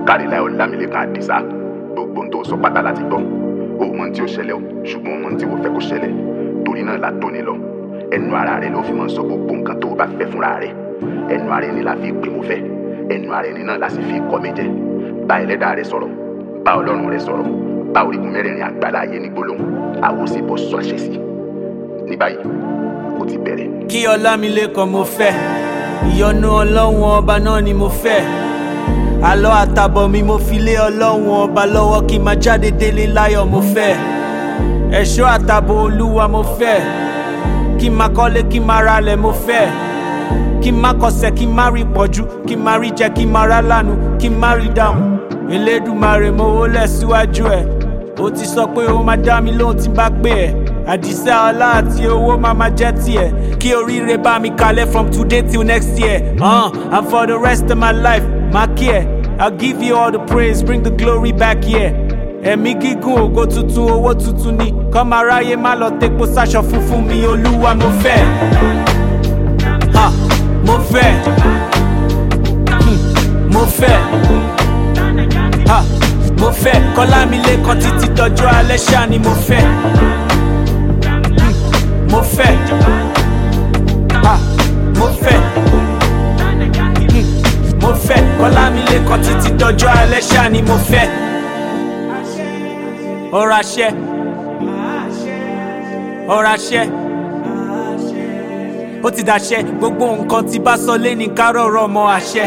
káríláì ọlámilẹ́kan àdìsá gbogbo ohun tó sọ pátá láti gbọ́ o mọ ohun tí ó ṣẹlẹ̀ o ṣùgbọ́n o mọ ohun tí o fẹ́ kó ṣẹlẹ̀ torí náà la tóni lọ ẹnu ara rẹ ló fi máa ń sọ gbogbo nǹkan tó o bá fẹ́ fúnra rẹ ẹnu ara ẹni la fi pè mo fẹ́ ẹnu ara ẹni náà la sì fi kọ́ mi jẹ bá ẹlẹ́dàá rẹ sọ̀rọ̀ bá ọlọ́run rẹ sọ̀rọ̀ bá orígun mẹ́rẹ̀ẹ̀rin àgbàlá ayé ní gbólóhùn àwo sì bọ́ sọ àṣẹ sí ní báyìí ó ti bẹ̀rẹ̀. kí ọlámilékan mo fẹ́ ìyọ́nú ọlọ́run ọba náà ni mo fẹ́ àlọ́ àtàbọ̀ mi mo fi lé ọlọ́run ọba lọ́wọ́ kí n máa jáde délé láyọ̀ mo fẹ́ ẹ̀ṣọ́ àtàbọ̀ olúwa mo fẹ́ kí n máa kọ́lé kí n máa ralẹ̀ mo fẹ́ kí n má kọsẹ̀ kí n má rí pọ̀jù kí n má rí jẹ kí n má rá lànà kí n má rí dààmú elédùmarè mo wólẹ̀ síwájú ẹ̀ ó ti sọ pé ó máa dá mi lóhùn tí n bá pè ẹ́ àdìsá ọlá àti owó máa máa jẹ́ tiẹ̀ kí oríire bá mi kalẹ̀ from today till next year uh, and for the rest of my life má kí ẹ̀ I'll give you all the praise bring the glory back here ẹ̀mí gígùn ògo tuntun owó tuntun ni kọ́mọ aráyé má lọ tepo sáṣọ funfun mi olúwa mo fẹ́ ha mo fẹ́ hmm, mo fẹ́ ha mo fẹ́ kọ́lámilékan títí dọjọ́ alẹ́ ṣáà ni mo fẹ́ hmm, mo fẹ́ ha mo fẹ́ hmm, mo fẹ́ kọ́lámilékan títí dọjọ́ alẹ́ ṣáà ni mo fẹ́ ọ̀rọ̀ àṣẹ ọ̀rọ̀ àṣẹ ó ti dàṣẹ gbogbo nǹkan tí bá sọ lé ní kárọ̀rọ̀ mọ́ àṣẹ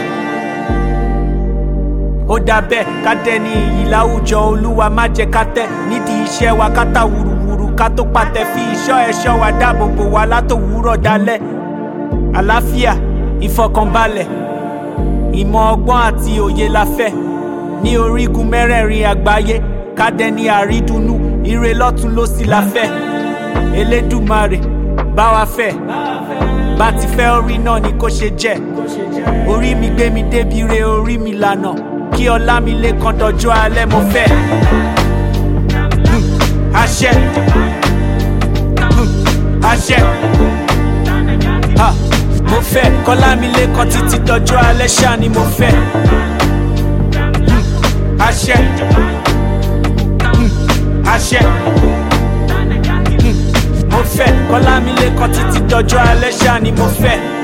ó dà bẹ́ẹ̀ ká dẹni iyì láwùjọ olúwa má jẹ́ ká tẹ̀ nídìí iṣẹ́ wa ká tà wùrùwùrù ká tó pàtẹ fi ìṣọ́ ẹ̀ṣọ́ wa dáàbò bò wá látòwúrọ̀ dalẹ́ àlàáfíà ìfọkànbalẹ̀ ìmọ̀ ọgbọ́n àti òye la fẹ́ ní orígun mẹ́rẹ̀ẹ̀rin àgbáyé ká dẹni àrídùnnú ire lọ́tún ló sì la fẹ́ elédùmarè bá wa fẹ́ bá ti fẹ́ orí náà ni kò ṣe jẹ́ orí mi gbé mi débi re orí mi lànà kí ọlá mi lè kan dọjọ́ alẹ́ mo fẹ́ Hmm, àṣẹ Hmm, àṣẹ Ha, mo fẹ́ kọ́lá mi lè kan títí dọjọ́ alẹ́ ṣáà ni mo fẹ́ Hmm, àṣẹ Hmm, àṣẹ Hmm, mo fẹ́ kọ́lá mi lè kan títí dọjọ́ alẹ́ ṣáà ni mo fẹ́.